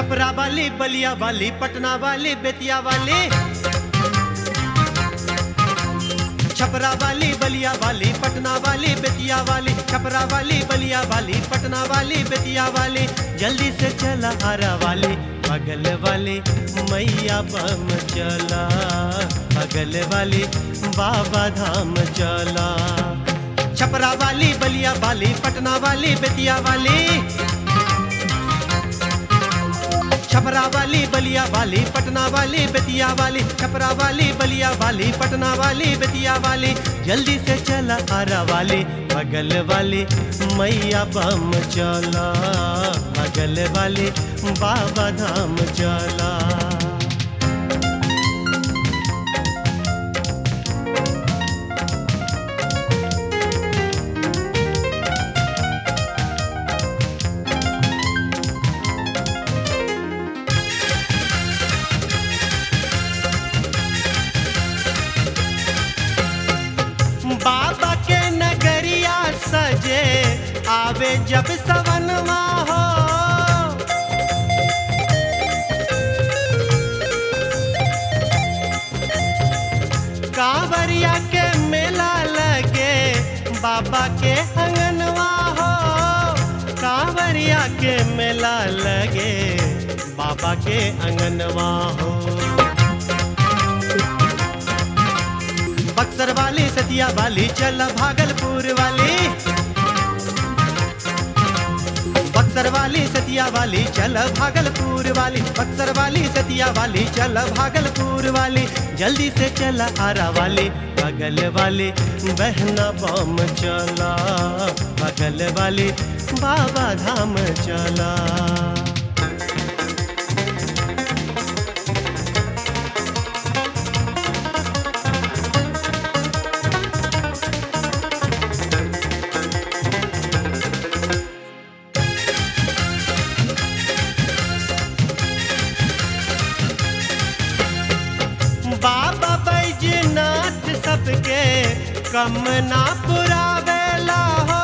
छपरा वाली बलिया वाली पटना वाली बेतिया वाली छपरा वाली बलिया वाली पटना वाली बेतिया वाली छपरा वाली बलिया वाली पटना वाली बेतिया वाली जल्दी से चला आरा वाली बगल वाली मैया बम चला बगल वाली बाबा धाम चला छपरा वाली बलिया वाली पटना वाली बेतिया वाली छपरा वाली बलिया वाली पटना वाली बेतिया वाली छपरा वाली बलिया वाली पटना वाली बेतिया वाली जल्दी से चला आरा वाली बगल वाली मैया बम चला बगल वाली बाबा धाम चला बाबा के नगरिया सजे आवे जब सवनवा हो कांवरिया के मेला लगे बाबा के अंगनवा हो कांवरिया के मेला लगे बाबा के अंगनवा हो बक्सर वाली सतिया वाली चल भागलपुर वाली बक्सर वाली सतिया वाली चल भागलपुर वाली बक्सर वाली सतिया वाली चल भागलपुर वाली जल्दी से चल आरा वाली बगल वाली बहना बम चला बगल वाली बाबा धाम चला बाबा बैजनाथ सबके कम ना पुरावेला हो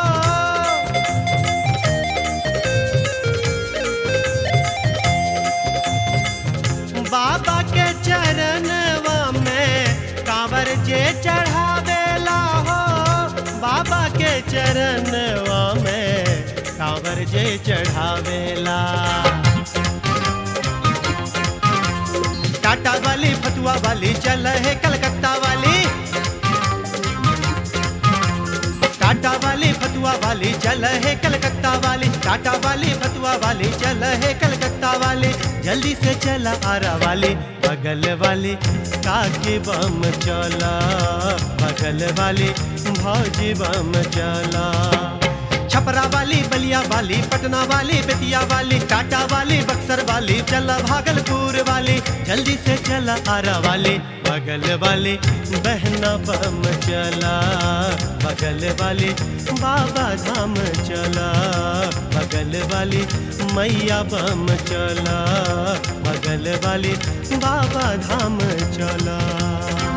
बाबा के चरणवा में कांवर जे चढ़ावेला हो बाबा के चरणवा में कांवर जे चढ़ावेला टाटा वाली फतुआ वाली चल है कलकत्ता वाली टाटा वाली फतुआ वाली चल है कलकत्ता वाली टाटा वाली फतुआ वाली चल है कलकत्ता वाली जल्दी से चला आरा वाली बगल वाली काकी बम चला बगल वाली भौजी बम चला छपरा वाली बलिया वाली पटना वाली बेतिया वाली टाटा वाली बक्सर वाली चला भागलपुर वाली जल्दी से चला आरा वाली बगल वाली बहना बम चला बगल वाली बाबा धाम चला बगल वाली मैया बम चला बगल वाली बाबा धाम चला